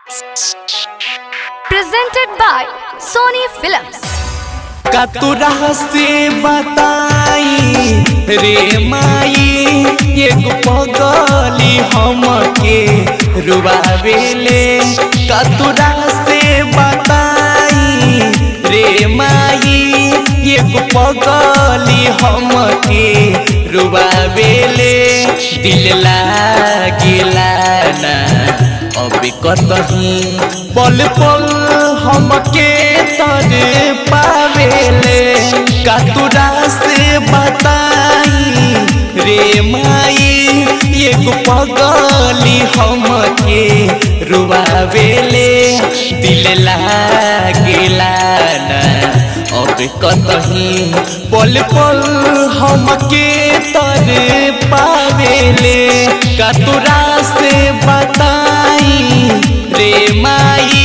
Presented by Sony Films. कतुरा से बताई रे माई एगो पगली हमके रुबावेले कतुरा से बताई रे माई एगो पगली हमके रुबावेले दिल लागिला ना अबे कतही पल पल हमके तर पावेले कतुरा से बताई रे माई एगो पगली हमके रुआवेले दिल लागेला ना अब कतही पल पल हमके तर पावेले कतुरा से बताई रे माई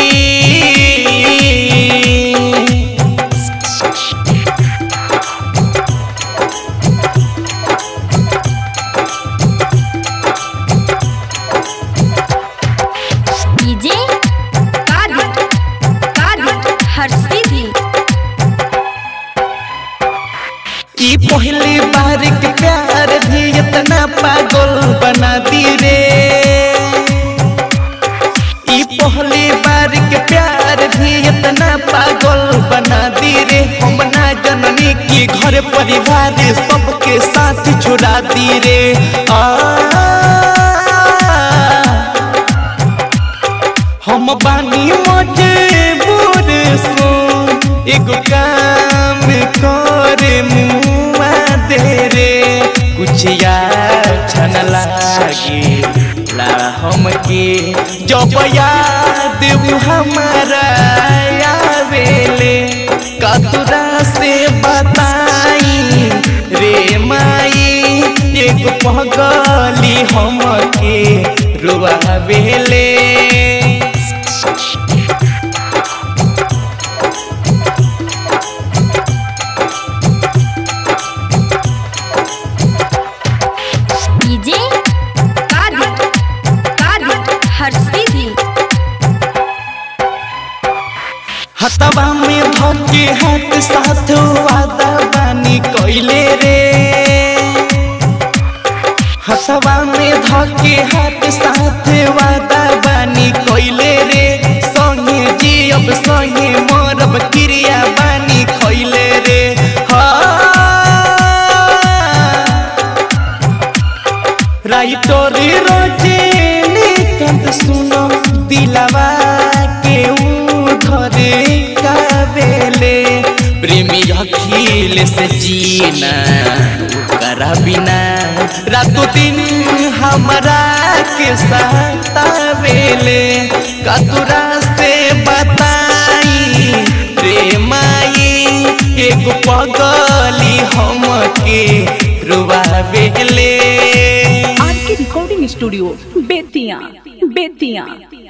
DJ Kadi Kadi Harshidi ई पहली बार के प्यार भी इतना पागल बना दी रे ई पहली बार के प्यार भी इतना पागल बना दी रे हम ना जननी की घर परिवार सबके साथ छोड़ा दी रे आ हम बानी मजबूर सो एगो काम करे मुआ दे रे कुछ याद लागे ला हमके जब याद उ हमारा आवेले कतुरा से बताई रे माई एगो पगली हमके रुआवेले DJ Kadi Kadi Harshidi हतवा में धके हाथ साथ वादा बानी कइले रे हतवा में धके हाथ साथ वादा बानी कइले रे संगे जियब संगे मरब क्रिया बानी खइले रे राइटर रोजे कंत सुनो दिलवा के उधरे कावेले प्रेमी अखिल से जीना करा बिना रातों दिन हमारा के साथ आवेले कतुरा से बताई रे माई एगो पगली हमके रुआवेले आर के रिकॉर्डिंग स्टूडियो बेतिया बेतिया